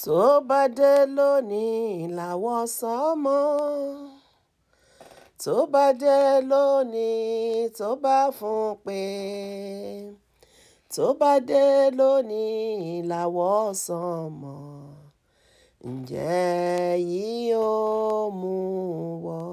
tó bá dé lónìí làwọn sánmọ tó bá dé lónìí tó bá fún pé tó bá dé lónìí làwọn sánmọ ǹjẹ́ yìí ó mú wọ́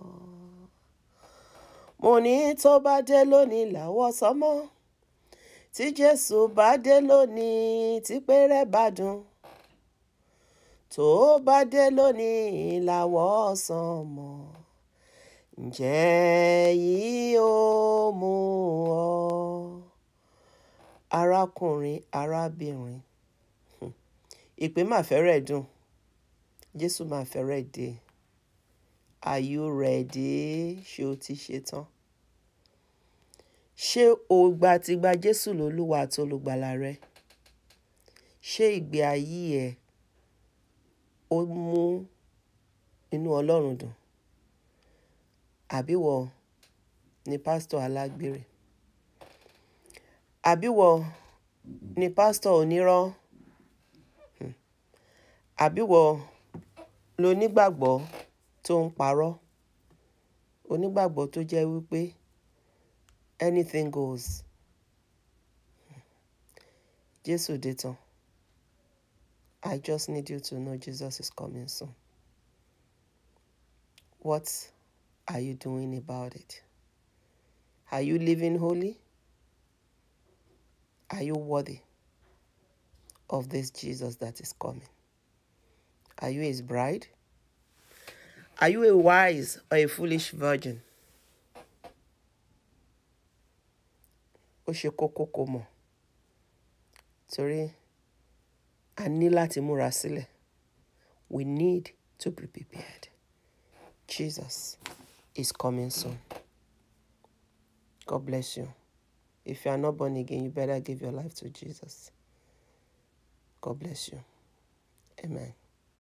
mo ní tó bá dé lónìí làwọn sánmọ tí jésù bá dé lónìí tí péré bá dùn tó bá dé lónìí làwọ̀ ọ̀sán mọ̀ ǹjẹ́ yìí ó mú ọ. arákùnrin arábìnrin ìpè máa fẹ́rẹ̀ dùn jésù máa fẹ́rẹ̀ dé are you ready ṣé o ti ṣe tán ṣé o gba ti gba jésù lólúwa àti olùgbàlà rẹ ṣé ìgbé ayé ẹ ó mú inú ọlọ́run dùn àbíwọ ni pásítọ̀ alágbèrè àbíwọ ni pásítọ̀ onírọ́ hmm. àbíwọ lonígbàgbọ́ tó ń parọ́ onígbàgbọ́ tó jẹ́ wípé anything goes jésù dé tán. I just need you to know Jesus is coming soon. What are you doing about it? Are you living holy? Are you worthy of this Jesus that is coming? Are you his bride? Are you a wise or a foolish virgin? Ó ṣe kókó kó mọ̀ torí a ní láti múra sílẹ̀. We need to be prepared. Jesus is coming soon. God bless you. If you are not born again, you better give your life to Jesus. God bless you. Amen.